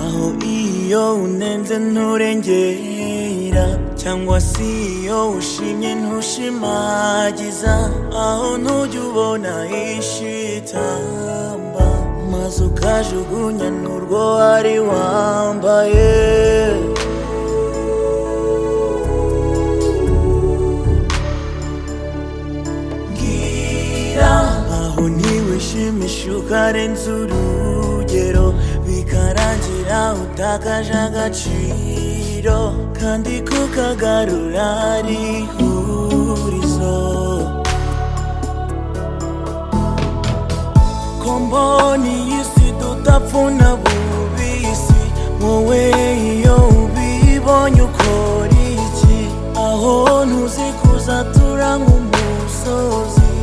aho iyo unenze nturengera cyangwa se iyo ushimye ntushimagiza aho ntujya ubona ishitamba maze ukajugunya n'urwo wari wambaye mbwira aho ntiwishimisha ukarenza urugero bikarangira utakaje agaciro kandi kukagarura ari ihurizo ko mbona iyi si tudapfuna bubisi wowe iyo ubibonye ukora iki aho ntuzi kuzatura nk'umusozi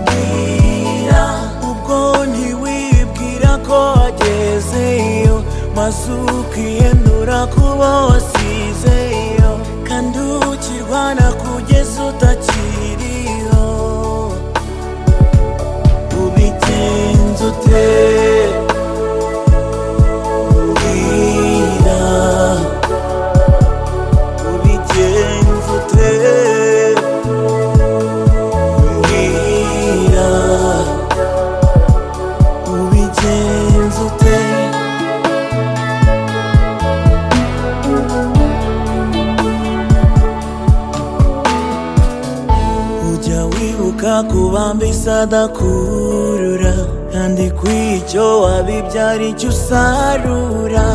mbwira ubwo ntiwibwira ko wagezeyo maze ukiyenura kuba wasizeyo kandi ukirwana kugeza utakiriho ubigenza ute mbwira ubigenza ute mbwira ubigenza ute ujya wibuka kubamba isadakurura kandi kw'icyo wabibyara icyo usarura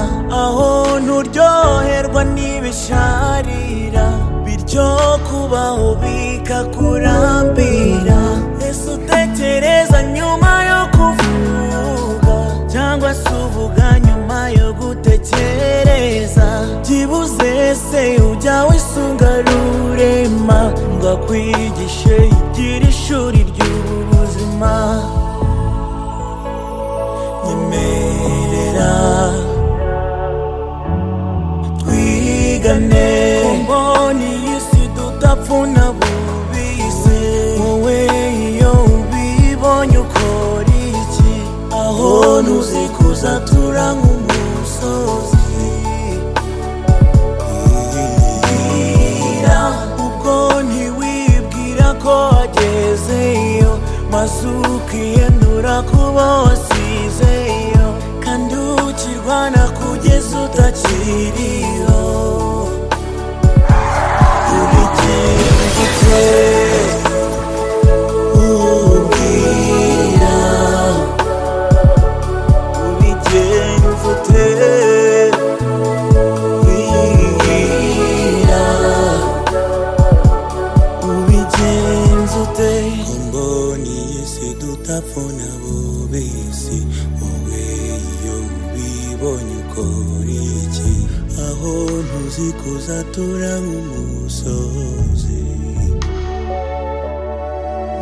aho nturyoherwa n'ibisharira bityo kubaho bikakurambira ese utekereza nyuma yo kuvuga cyangwa se uvuga nyuma yo gutekereza byibuze se ujya wisunga rurema ngo akwigishe igira ishuri ry'ubuzima nyemerera twigane kumboni y'isi tutapfuna bubise wowe iyo ubibonye ukora iki aho ntuzi kuzatura nk'umusozi Bwira, ubwo ntiwibwira ko wagezeyo maze ukiyenura kuba wasizeyo kandi ukirwana kugeza utakiriho ubigenza ute ubwira ubigenza ute bwira ubigenza ute mboni y'isi dutapfuna bubisi wowe iyo ubibonye ukora iki aho ntuzi kuzatura nk'umusozi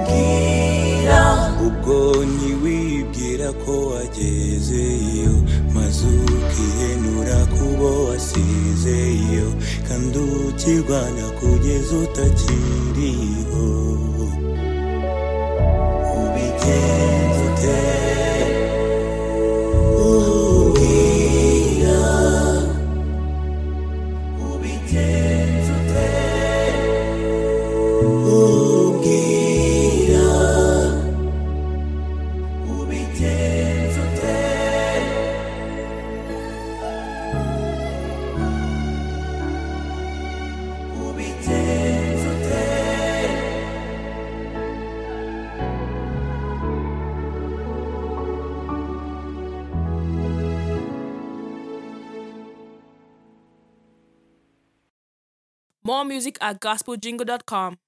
mbwira ubwo ntiwibwira ko wagezeyo maze ukiyenura kubo wasizeyo kandi ukirwana kugeza utakiriho ubigenza ute umbwira ubigenza ute umbwira ubigenza ute ubigenza ute More music at gospeljingle.com.